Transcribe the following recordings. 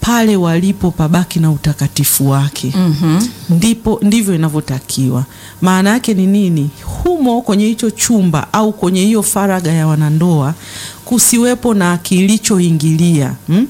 pale walipo pabaki na utakatifu wake. Mhm. Ndipo ndivyo inavyotakiwa. Maana yake ni nini? Humo kwenye hicho chumba au kwenye hiyo faraga ya wanandoa kusiwepo na kilichoingilia hmm?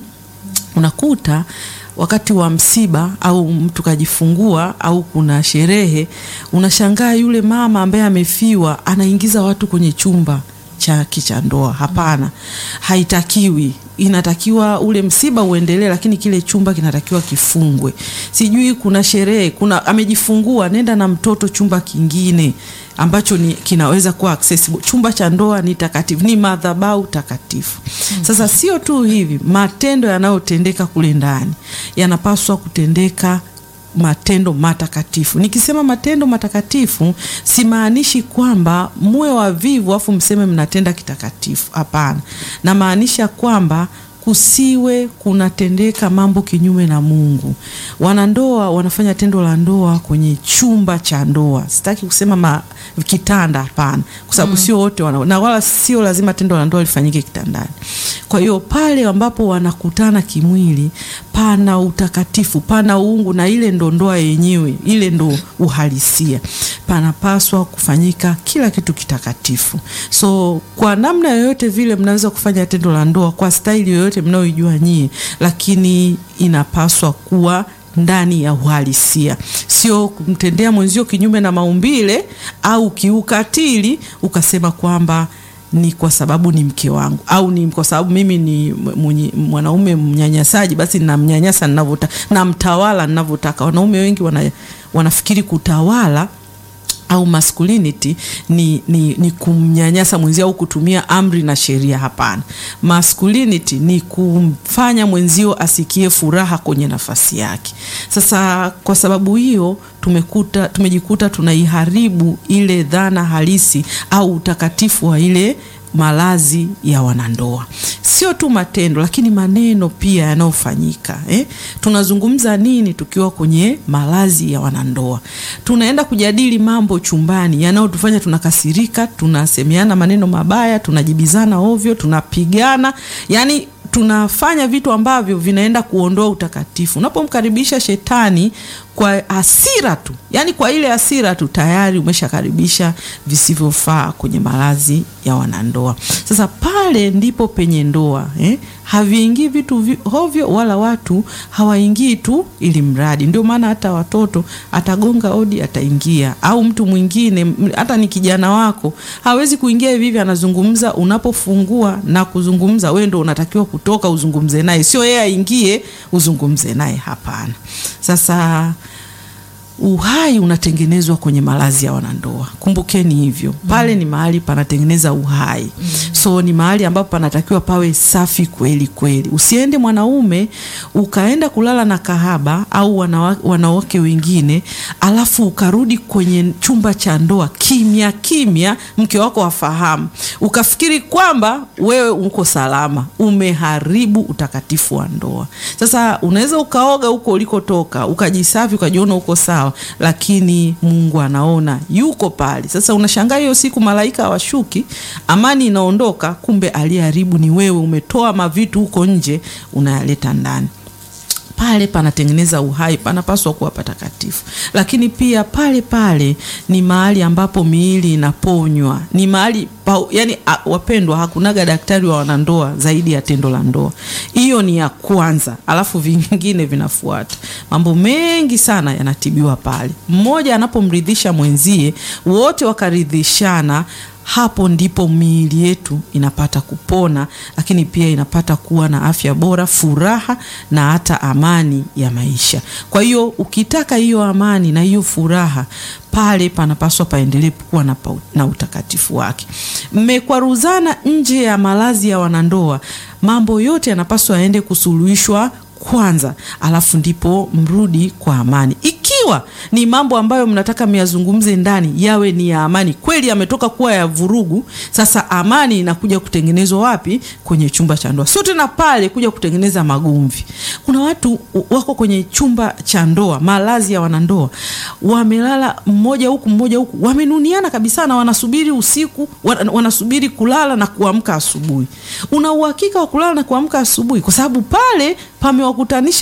Unakuta wakati wa msiba au mtu kajifungua au kuna sherehe, unashangaa yule mama ambaye amefiwa anaingiza watu kwenye chumba chake cha ndoa. Hapana, haitakiwi. Inatakiwa ule msiba uendelee, lakini kile chumba kinatakiwa kifungwe. Sijui kuna sherehe, kuna amejifungua, nenda na mtoto chumba kingine ambacho ni kinaweza kuwa accessible. Chumba cha ndoa ni takatifu, ni madhabahu takatifu. Sasa sio tu hivi, matendo yanayotendeka kule ndani yanapaswa kutendeka matendo matakatifu. Nikisema matendo matakatifu, simaanishi kwamba muwe wavivu afu mseme mnatenda kitakatifu. Hapana, namaanisha kwamba kusiwe kunatendeka mambo kinyume na Mungu. Wanandoa wanafanya tendo la ndoa kwenye chumba cha ndoa. Sitaki kusema ma, kitanda, hapana, kwa sababu sio wote wana, na wala sio lazima tendo la ndoa lifanyike kitandani. Kwa hiyo pale ambapo wanakutana kimwili, pana utakatifu, pana uungu, na ile ndo ndoa yenyewe, ile ndo uhalisia. Panapaswa kufanyika kila kitu kitakatifu. So kwa namna yoyote vile mnaweza kufanya tendo la ndoa kwa staili yoyote mnayoijua nyie, lakini inapaswa kuwa ndani ya uhalisia, sio kumtendea mwenzio kinyume na maumbile au kiukatili, ukasema kwamba ni kwa sababu ni mke wangu au ni kwa sababu mimi ni mwenye, mwanaume mnyanyasaji, basi namnyanyasa ninavyotaka, namtawala ninavyotaka. Wanaume wengi wana, wanafikiri kutawala au masculinity ni, ni, ni kumnyanyasa mwenzio au kutumia amri na sheria. Hapana, masculinity ni kumfanya mwenzio asikie furaha kwenye nafasi yake. Sasa kwa sababu hiyo tumekuta tumejikuta tunaiharibu ile dhana halisi au utakatifu wa ile malazi ya wanandoa. Sio tu matendo, lakini maneno pia yanayofanyika eh? Tunazungumza nini tukiwa kwenye malazi ya wanandoa? Tunaenda kujadili mambo chumbani yanayotufanya tunakasirika, tunasemeana maneno mabaya, tunajibizana ovyo, tunapigana, yani tunafanya vitu ambavyo vinaenda kuondoa utakatifu. Unapomkaribisha shetani kwa hasira tu, yani kwa ile hasira tu, tayari umeshakaribisha visivyofaa kwenye malazi ya wanandoa. Sasa pale ndipo penye ndoa eh? Haviingii vitu vi, hovyo wala watu hawaingii tu ili mradi. Ndio maana hata watoto atagonga odi ataingia, au mtu mwingine, hata ni kijana wako hawezi kuingia hivi hivi, anazungumza. Unapofungua na kuzungumza, wewe ndio unatakiwa kutoka uzungumze naye, sio yeye aingie uzungumze naye. Hapana. Sasa uhai unatengenezwa kwenye malazi ya wanandoa. Kumbukeni hivyo, pale ni mahali panatengeneza uhai. So ni mahali ambapo panatakiwa pawe safi kweli kweli. Usiende mwanaume ukaenda kulala na kahaba au wanawake wengine, alafu ukarudi kwenye chumba cha ndoa kimya kimya, mke wako afahamu, ukafikiri kwamba wewe uko salama. Umeharibu utakatifu wa ndoa. Sasa unaweza ukaoga huko ulikotoka, ukajisafi, ukajiona uko sawa lakini Mungu anaona yuko pale. Sasa unashangaa hiyo siku malaika hawashuki, amani inaondoka, kumbe aliyeharibu ni wewe. Umetoa mavitu huko nje unayaleta ndani. Pale panatengeneza uhai, panapaswa kuwa patakatifu. Lakini pia pale pale ni mahali ambapo miili inaponywa, ni mahali pa, yani, a, wapendwa, hakunaga daktari wa wanandoa zaidi ya tendo la ndoa. Hiyo ni ya kwanza, alafu vingine vinafuata. Mambo mengi sana yanatibiwa pale. Mmoja anapomridhisha mwenzie, wote wakaridhishana hapo ndipo miili yetu inapata kupona, lakini pia inapata kuwa na afya bora, furaha na hata amani ya maisha. Kwa hiyo ukitaka hiyo amani na hiyo furaha, pale panapaswa paendelee kuwa na, na utakatifu wake. Mmekwaruzana nje ya malazi ya wanandoa, mambo yote yanapaswa yaende kusuluhishwa kwanza, alafu ndipo mrudi kwa amani. Ikiwa ni mambo ambayo mnataka myazungumze ndani yawe ni ya amani kweli, yametoka kuwa ya vurugu, sasa amani inakuja kutengenezwa wapi? Kwenye chumba cha ndoa, sio tena pale kuja kutengeneza magomvi. Kuna watu wako kwenye chumba cha ndoa, malazi ya wanandoa, wamelala mmoja huku mmoja huku, wamenuniana kabisa, na wanasubiri usiku, wanasubiri kulala na kuamka asubuhi. Una uhakika wa kulala na kuamka asubuhi? Kwa sababu pale pamewakutanisha